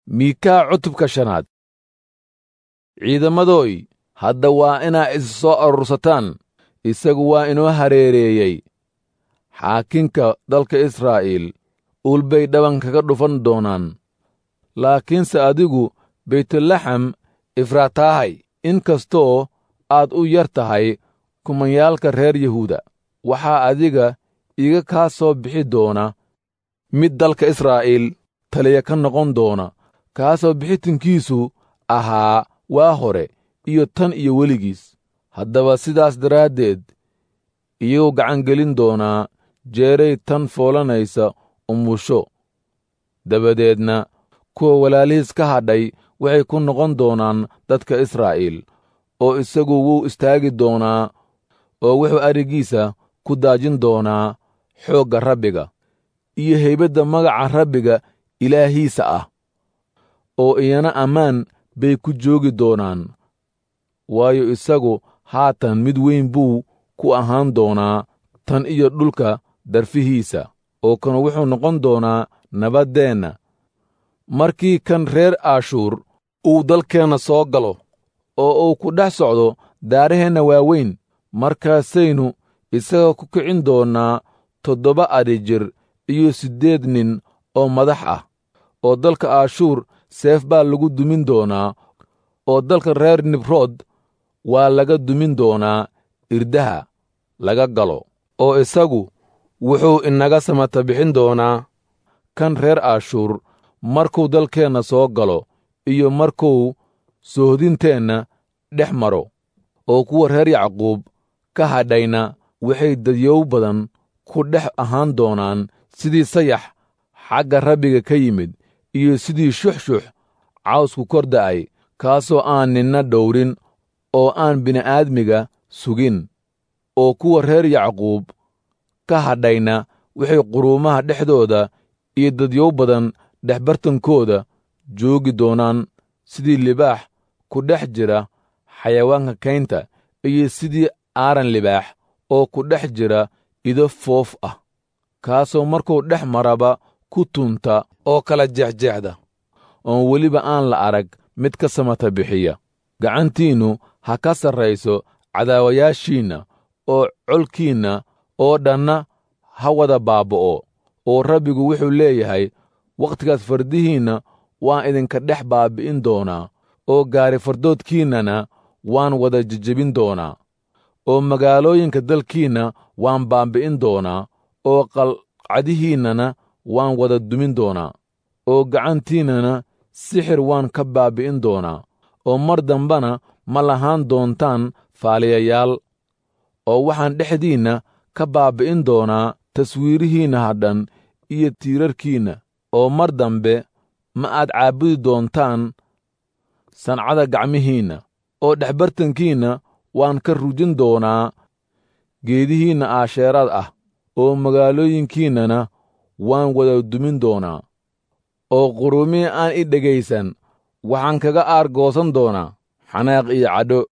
miikaa cutubka shanaad ciidamadooy hadda waa inaa is soo arursataan isagu waa inoo hareereeyey xaakinka dalka israa'iil uul bay dhaban kaga dhufan doonaan laakiinse adigu baytulaxam ifraataahay in kastoo aad u yar tahay kumanyaalka reer yahuuda waxaa adiga iga kaa soo bixi doona mid dalka israa'iil taliya ka noqon doona kaasoo bixitinkiisu ahaa waa hore iyo tan iyo weligiis haddaba sidaas daraaddeed iyagoo gacangelin doonaa jeeray tan foolanaysa umusho dabadeedna kuwa walaalihiis ka hadhay waxay ku noqon doonaan dadka israa'iil oo isagu wuu istaagi doonaa oo wuxuu arigiisa ku daajin doonaa xoogga rabbiga iyo haybadda magaca rabbiga ilaahiisa ah oo iyana ammaan bay ku joogi doonaan waayo isagu haatan mid weyn buu ku ahaan doonaa tan iyo dhulka darfihiisa oo kan wuxuu noqon doonaa nabaddeenna markii kan reer aashuur uu dalkeenna soo galo oo uu ku dhex socdo daaraheenna waaweyn markaasaynu isaga ku kicin doonnaa toddoba adhi jir iyo siddeed nin oo madax ah oo dalka aashuur seef baa lagu dumin doonaa oo dalka reer nibrood waa laga dumin doonaa irdaha laga galo oo isagu wuxuu inaga samata bixin doonaa kan reer aashuur markuu dalkeenna soo galo iyo markuu soohdinteenna dhex maro oo kuwa reer yacquub ka hadhayna waxay dadyow badan ku dhex ahaan doonaan sidii sayax xagga rabbiga ka yimid iyo sidii shuxshux cawsku kor da'ay kaasoo aan ninna dhowrin oo aan bini'aadmiga sugin oo kuwa reer yacquub ka hadhayna waxay quruumaha dhexdooda iyo dadyow badan dhexbartankooda joogi doonaan sidii libaax ku dhex jira xayawaanka kaynta iyo sidii aaran libaax oo ku dhex jira ido foof ah kaasoo markuu dhex maraba ku tunta oo kala jeexjeexda oon weliba aan la arag mid ka samata bixiya gacantiinnu ha ka sarrayso cadaawayaashiinna oo colkiinna oo dhanna ha wada baaba'o oo rabbigu wuxuu leeyahay wakhtigaas fardihiinna waan idinka dhex baabbi'in doonaa oo gaari fardoodkiinnana waan wada jejebin doonaa oo magaalooyinka dalkiinna waan baabbi'in doonaa oo qalcadihiinnana waan wada dumin doonaa oo gacantiinnana sixir waan ka baabbi'in doonaa oo mar dambana ma lahaan doontaan faaliyayaal oo waxaan dhexdiinna ka baabbi'in doonaa taswiirihiinna hadhan iyo tiirarkiinna oo mar dambe ma aad caabudi doontaan sancada gacmihiinna oo dhexbartankiinna waan ka rujin doonaa geedihiinna aasheeraad ah oo magaalooyinkiinnana waan wada dumin doonaa oo quruumihii aan i dhegaysan waxaan kaga aargoosan doonaa xanaaq iyo cadho